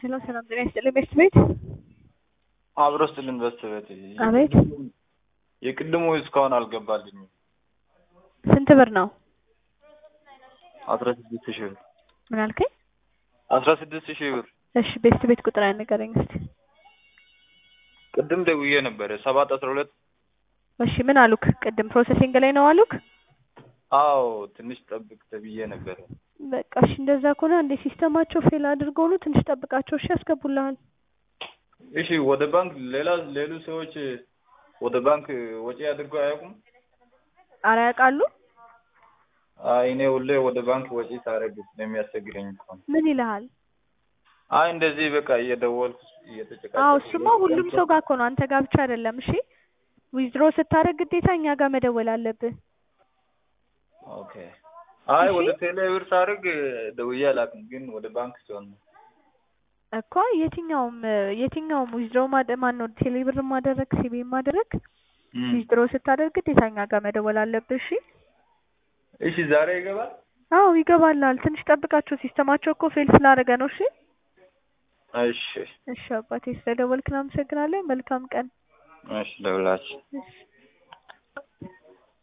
ሄሎ ሰላም ጤና ይስጥልኝ ቤስት ቤት አብሮ ስልን በስተቤት አቤት የቅድሙ እስካሁን አልገባልኝም። ስንት ብር ነው? አስራ ስድስት ሺህ ብር ምን አልከኝ? አስራ ስድስት ሺህ ብር እሺ ቤስት ቤት ቁጥር ንገረኝ እስቲ። ቅድም ደውዬ ነበረ ሰባት አስራ ሁለት እሺ ምን አሉክ? ቅድም ፕሮሰሲንግ ላይ ነው አሉክ? አዎ ትንሽ ጠብቅ ተብዬ ነበረ። በቃ እሺ እንደዛ ከሆነ እንደ ሲስተማቸው ፌል አድርገው ነው ትንሽ ጠብቃቸው እሺ ያስገቡልሃል። እሺ ወደ ባንክ ሌላ ሌሉ ሰዎች ወደ ባንክ ወጪ አድርገው አያውቁም? አረ ያውቃሉ? አይ እኔ ሁሌ ወደ ባንክ ወጪ ሳደርግ ስለሚያስቸግረኝ እኮ ነው። ምን ይልሃል? አይ እንደዚህ በቃ እየደወልኩ እየተጨቃጨቅኩ አዎ እሱማ ሁሉም ሰው ጋር እኮ ነው አንተ ጋር ብቻ አይደለም። እሺ ዊዝድሮ ስታደርግ ግዴታ እኛ ጋር መደወል አለብህ። ኦኬ። አይ እሺ። ወደ ቴሌ ብር ሳደርግ ደውዬ አላውቅም፣ ግን ወደ ባንክ ሲሆን ነው። እኮ የትኛውም የትኛውም ዊዝድሮ ማደ ማን ነው ቴሌብር ማደረግ ሲቢ ማደረግ እም። ዊዝድሮ ስታደርግ ግዴታ እኛ ጋር መደወል አለብህ። እሺ እሺ ዛሬ ይገባል? አዎ ይገባላል። ትንሽ ጠብቃቸው። ሲስተማቸው እኮ ፌል ስላደረገ ነው። እሺ እሺ እሺ አባቴ ስለደወልክ እናመሰግናለን። መልካም ቀን። እሺ ደውላችሁ እሺ